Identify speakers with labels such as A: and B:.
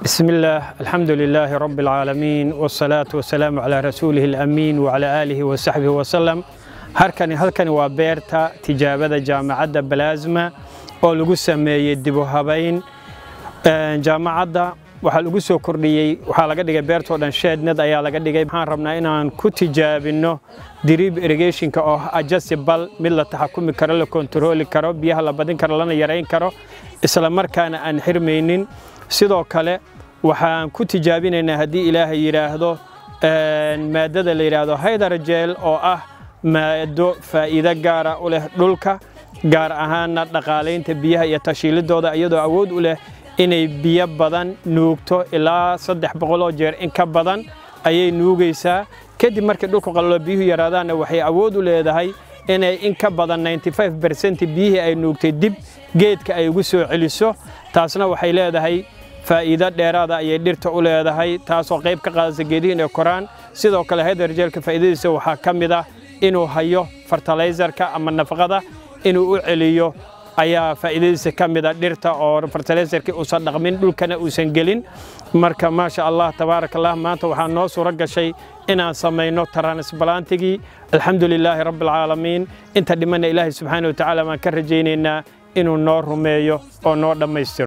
A: بسم الله الحمد لله رب العالمين والصلاة والسلام على رسوله الأمين وعلى آله وصحبه وسلم halkani halkani waa beerta tijaabada jaamacadda balaasma oo lagu sameeyey dibu habayn jaamacadda waxaa lagu soo kordhiyey waxaa laga dhigay beertoo dhan sheednad ayaa laga dhigay waxaan rabnaa inaan ku tijaabinno drib irrigationka oo adjustable mid la taxakumi karo la kontarooli karo biyaha la badin karo lana yarayn karo isla markaana aan xirmaynin sidoo kale waxaan ku tijaabinaynaa haddii ilaahay yidhaahdo maadada la yidhaahdo hydarjel oo ah maado faa'iido gaara u leh dhulka gaar ahaanna dhaqaalaynta biyaha iyo tashiilidooda iyadoo awood u leh inay biyo badan nuugto ilaa saddex boqoloo jeer in ka badan ayay nuugaysaa kadib markii dhulku qalalo biyuhu yaraadaanna waxay awood u leedahay inay in ka badan 95 bercent biyihii ay nuugtay dib geedka ay ugu soo celiso taasna waxay leedahay faa'iido dheeraada ayay dhirta u leedahay taasoo qayb ka qaadaysa geedihi inay koraan sidoo kale hydarjelka faa'iidadiisa waxaa ka mid ah inuu hayo fertilizerka ama nafaqada inuu u celiyo ayaa faa'iidadiisa ka mid a dhirta oo fertilizerkii uusan dhaqmin dhulkana uusan gelin marka maasha allah tabaaraka allah maanta waxaa noo suuro gashay inaan samayno transplantigii alxamdu lilaahi rabbi alcaalamiin inta dhimanna ilaahay subxaana wa tacaala baan ka rajaynaynaa inuu noo rumeeyo oo noo dhammaystiro